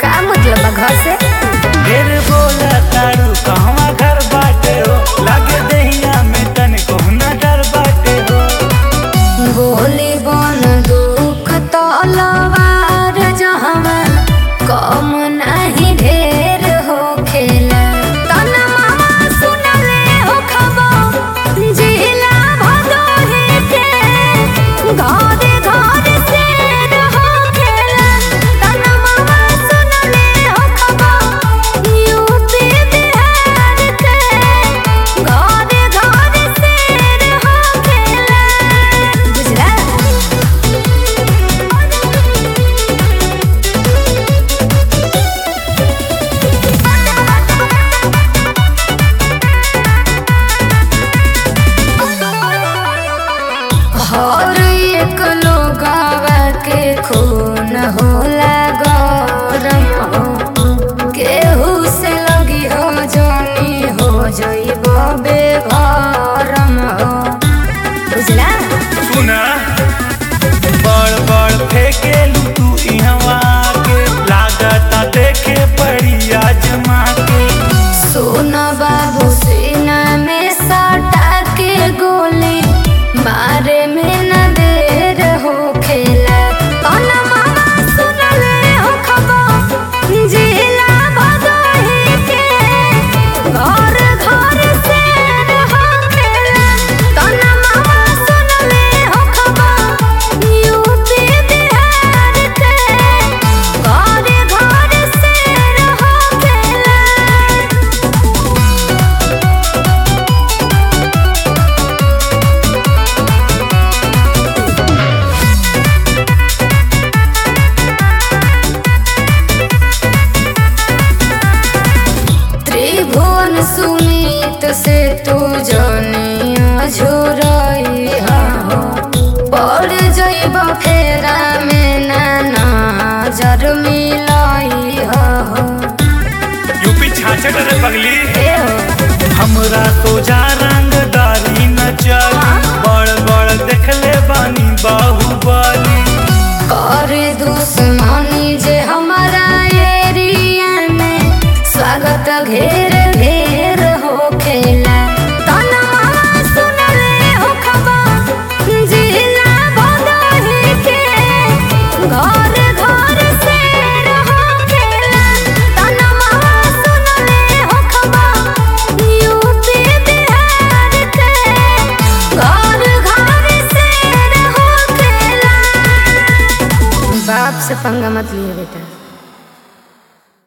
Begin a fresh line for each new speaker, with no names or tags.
का मतलब बा घर से
ढेर बोला तारू कहवा घर बाटे हो लागे दहिया में तन कोहना डर बाटे हो
गोली बन दुख तलवार जहवा कम नहीं ढेर हो खेला तन मामा सुनले हो खबर जिला भदोही के घरे घरे से हो खेला तन मामा सुनले हो खबर यूपी बिहार के घरे घरे से हो खेला गुजरात हर एक लोगावा के खून होला गरम हो केहू से लगी हो जानी हो जइब बेघरम हो बुझला
सुना बड़ बड़ फेकेलू तू इहवा के लागता देखे पड़ी आजमा के
सोन बाबू सीना में सटा के गोली मारे में न देर हो खेला कौन मामा सुनले हो खबर जिला भदोही के घर घर से हो खेला कौन मामा सुनले हो खबर यूपी बिहार के घर घर से हो खेला त्रिभुवन सुनीत से तू जनिया झुरई हो पड़ जइब फेरा में ना नजर मिलई हो
यूपी छाछट रे पगली
ए हो
हमरा सोजा रंगदारी न चली बड़ बड़ देखले बानी बाहुबली
करे दुश्मनी जे हमारा एरिया में स्वागत घेर घेर हो खेला तन मामा सुनले हो खबर जिला भदोही के घर घर से हो खेला तन मामा सुनले हो खबर यूपी बिहार के घर घर से हो खेला बाप से पंगा मत लिए बेटा